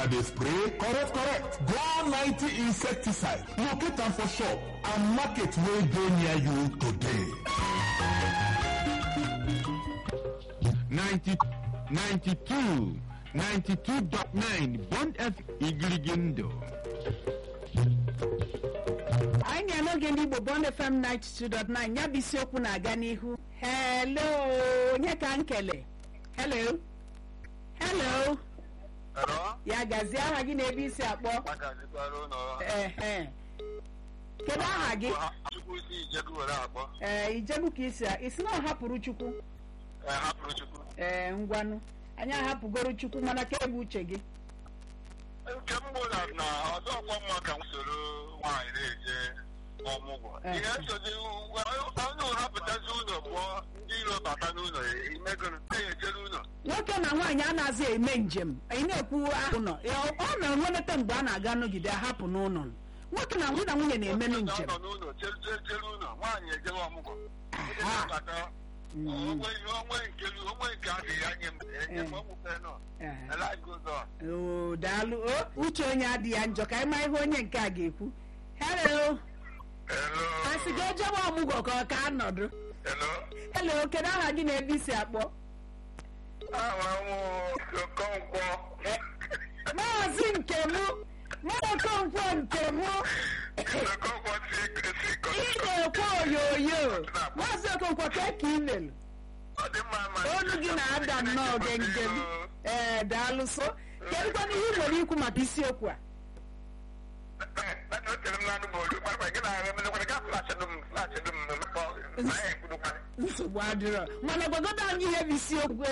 una dey spray correct correct go 90 insecticide locate am for shop and market wey dey near you today 90 92 92.9 Bond F Igirigindo. anyị na n'oge ndị igbo bond fm 92.9 ya bụ isiokwu na-aga n'ihu hello onye ka m kele hello hello Hello? ya gazie aha gị na ebe isi akpọ Maka jikwara ụlọ ehe kedu aha gị Chukwu si Ijebu were akpọ ee ijebu ka isi a isi na ọ hapụrụ chukwu ee hapụrụ Chukwu ee ngwanụ anyị ahapụgoro chukwu mana ka ebe uche gị nke m bụ na na ọzọ ọkwa mma ka m soro nwaanyị na-eje ọmụgwọ Eh. ihe nsozi onye ụhapụtazi ụlọ pụọ ndị iro bata n'ụlọ imegoro na-ejere ụlọ nwoke na nwaanyị anaghị eme njem anyị na-ekwu ahụ nọ ya ọ na-enweleta mgbe a na-aga nọgide ahapụ n'ụlọ nwoke na nwunye na nwunye na-emenụ Nwoke njem nọ n'ụlọ jere jere- jere ụlọ nwaanyị ejewe ọmụgwọ Ndị Aha. na-abata onwe ihe onwe nke onwe nke adịghị anya m enye m Eh. ọmụfe nọ Eh. elaghị ụzọ oo daalụ o uche onye adị ya njọ ka anyị ma ihe onye nke a ga-ekwu hello Hello. asị gị ejebe ọmụgwọ ka ọ ka nọdụ Hello. hello kedu aha gị na ebe isi akpọ Aha m Okonkwo. maazị nkem maazị okonkwo nkem Okonkwo si si ị na-ekwe oyoyo maazị okonkwo ka ka ị lelu Ọ dị mma ma. olu gị na-ada nnọọ gengem ee daalụ so kedụkwana ihe ị nwere ikwu maka isiokwu a Na o tere m n'anụ m olu, gbara gị na-ahụ emelekwara gaa flash dum flash dum mekpọ na ya ekwudokwa. nsogbu adịrọ mana gwagodo anyị ihe bụ isiokwu